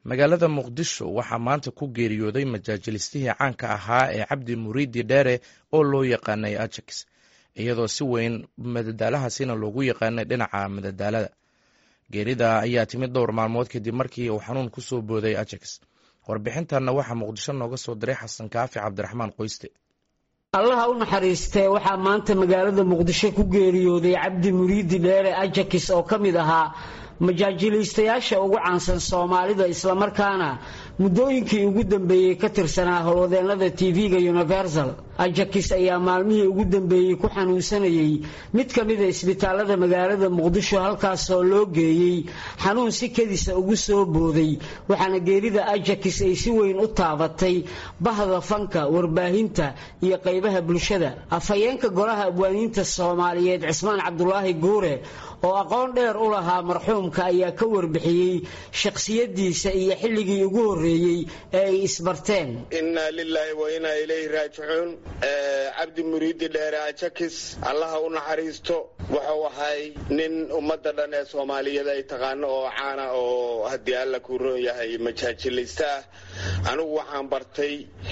magaalada muqdisho waxaa maanta ku geeriyooday majaajilistihii caanka ahaa ee cabdi muriidi dheere oo loo yaqaanay ajax iyadoo si weyn madadaalahaasina loogu yaqaanay dhinaca madadaalada geerida ayaa timid dhowr maalmood kadib markii uu xanuun ku soo booday ajax warbixintanna waxaa muqdisho nooga soo diray xasan kaafi cabdiraxmaan qoyste allaha u naxariistee waxaa maanta magaalada muqdisho ku geeriyooday cabdi muriidi dheere ajax oo ka mid ahaa majaajilaystayaasha ugu caansan soomaalida islamarkaana muddooyinkii ugu dambeeyey ka tirsanaa howlwadeennada tv-ga universal ajax ayaa maalmihii ugu dambeeyey ku xanuunsanayay mid ka mida isbitaalada magaalada muqdisho halkaasoo loo geeyey xanuun si kedisa ugu soo booday waxaana geerida ajax ay si weyn u taabatay bahda fanka warbaahinta iyo qaybaha bulshada afhayeenka golaha abwaaniinta soomaaliyeed cismaan cabdulaahi guure oo aqoon dheer u lahaa marxuumka ayaa ka warbixiyey shakhsiyadiisa iyo xilligii ugu horreeyey ee ay isbarteen innaa lilaahi wa innaa ilayhi raajicuun cabdi muriidi dheere ajakis allaha u naxariisto wuxuu ahay nin ummadda dhan ee soomaaliyeed ay taqaano oo caana oo haddii alla kuu roon yahay majaajilaysta ah anigu waxaan bartay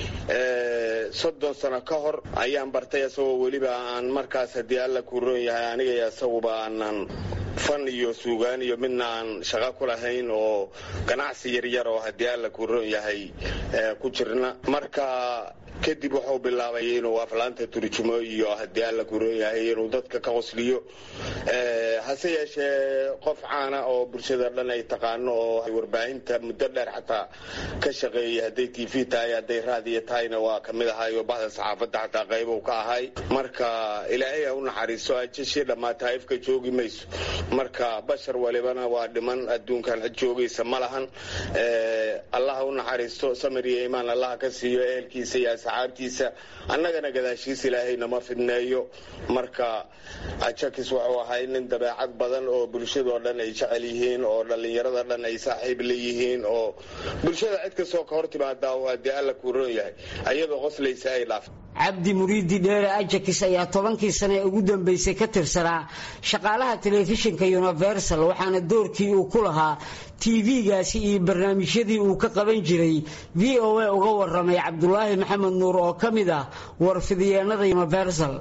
soddon sano ka hor ayaan bartay isagoo weliba aan markaas haddii alla kuu roon yahay aniga iyo isaguba aanan fan iyo suugaan iyo midna aan shaqo ku lahayn oo ganacsi yaryar oo haddii alla kuu roon yahay ku jirna marka kadib wuxuu bilaabay inuu aflaanta turjumo iyo haddii alla kuu roon yahay inuu dadka ka qosliyo hase yeeshee qof caana oo bulshada dhan ay taqaano oo warbaahinta muddo dheer xataa ka shaqeeyay hadday t v tahay hadday raadiyo tahayna waa ka mid ahay oo bahda saxaafadda xataa qaybow ka ahay marka ilaahay ha u naxariiso ajashii dhammaata ifka joogi mayso marka bashar walibana waa dhiman adduunkan cid joogaysa ma lahan allah ha u naxariisto samir iyo imaan allaha ka siiyo ehelkiisa iyo asxaabtiisa annagana gadaashiis ilaahay nama fidneeyo marka ajakis wuxuu ahay nin dabeecad badan oo bulshadoo dhan ay jecel yihiin oo dhallinyarada dhan ay saaxiib leeyihiin oo bulshada cid kastoo ka hor timaadaa haddii alla kuu roon yahay ayadoo qoslaysa ay dhaafto cabdi muriidi dheere ajax ayaa tobankii sane ee ugu dambeysay ka tirsanaa shaqaalaha telefishinka universal waxaana doorkii uu ku lahaa tv-gaasi iyo barnaamijyadii uu ka qaban jiray v o a uga waramay cabdulaahi maxamed nuur oo ka mid ah warfidiyeenada universal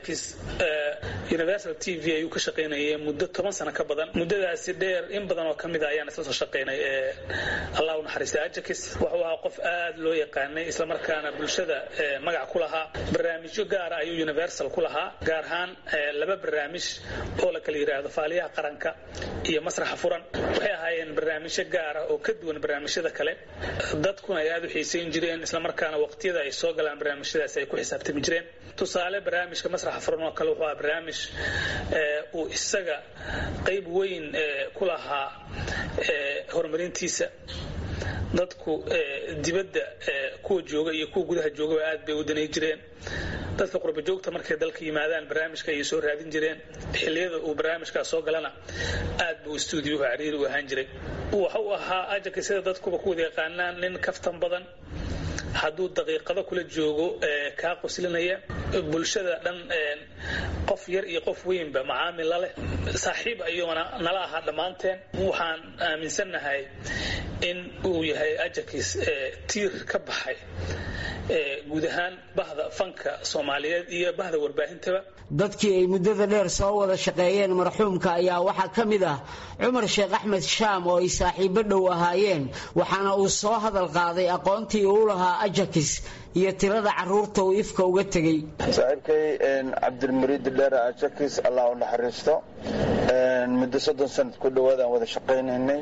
universal t v ayuu ka shaqaynayay muddo toban sano ka badan muddadaasi dheer in badan oo ka mid a ayaan isla soo shaqaynay ee allah u naxariistay ajax wuxuu ahaa qof aad loo yaqaanay islamarkaana bulshada magac ku lahaa barnaamijyo gaara ayuu universal ku lahaa gaar ahaan laba barnaamij oo la kala yidhaahdo faaliyaha qaranka iyo masraxa furan waxay ahaayeen barnaamijyo gaara oo ka duwan barnaamijyada kale dadkuna ay aad u xiisayn jireen islamarkaana waqtiyada ay soo galaan barnaamijyadaasi ay ku xisaabtami jireen tusaale barnaamijka masraxa furan oo kale wuxuu ahaa barnaamij uu isaga qayb weyn ku lahaa horumarintiisa dadku dibadda kuwa jooga iyo kuwa gudaha joogaba aad bay u danay jireen dadka qurbajoogta markay dalka yimaadaan barnaamijka ayay soo raadin jireen xilliyada uu barnaamijkaas soo galana aad buu stuudiyuhu cariiri u ahaan jiray waxa uu ahaa ajax sida dadkuba ku wada yaqaanaan nin kaftan badan hadduu daqiiqado kula joogo kaa qoslinaya bulshada dhan qof yar iyo qof weynba macaamil la leh saaxiib ayuuna nala ahaa dhammaanteen waxaan aaminsannahay in uu yahay ajax tiir ka baxay guud ahaan bahda fanka soomaaliyeed iyo bahda warbaahintaba dadkii ay muddada dheer soo wada shaqeeyeen marxuumka ayaa waxaa ka mid ah cumar sheekh axmed shaam oo ay saaxiibo dhow ahaayeen waxaana uu soo hadal qaaday aqoontii uu lahaa ajax iyo tirada caruurta uu ifka uga tegey saaxiibkay cabdilmuriidi dheere ajax allah u naxariisto muddo soddon sanad ku dhowaadaan wada shaqaynaynay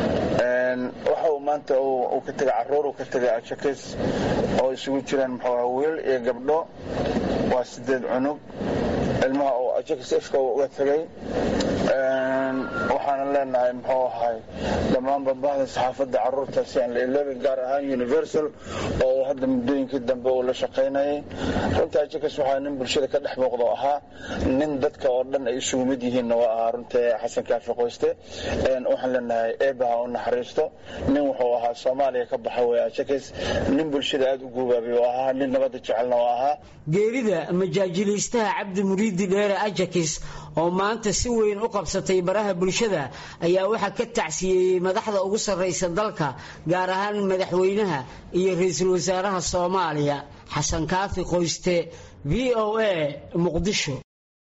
waxa uu maanta uu ka tegay caruur uu ka tegay ajax oo isugu jiraan muxuu wiil iyo gabdho waa sideed cunug ilmaha uu ajax ifka uga tegay waxaana leenahay muxuu ahay dhammaanba bahda saxaafadda caruurtaasi aan la iloobin gaar ahaan universal oo hadda muddooyinkii dambe uu la shaqaynayay runtii ajax waxaa nin bulshada ka dhex muuqdo ahaa nin dadka oo dhan ay isugu mid yihiinna waa ahaa runtii xasan kaafi qoyste waxaan leenahay eebaha u naxariisto nin wuxuu ahaa soomaaliya ka baxa wey ajakis nin bulshada aada u guubaabay oo ahaa nin nabadda jecelna oo ahaa geerida majaajilaystaha cabdi muriidi dheere ajakis oo maanta si weyn u qabsatay baraha bulshada ayaa waxaa ka tacsiyeeyey madaxda ugu sarraysa dalka gaar ahaan madaxweynaha iyo ra-iisul wasaaraha soomaaliya xasan kaafi qoyste v o a muqdisho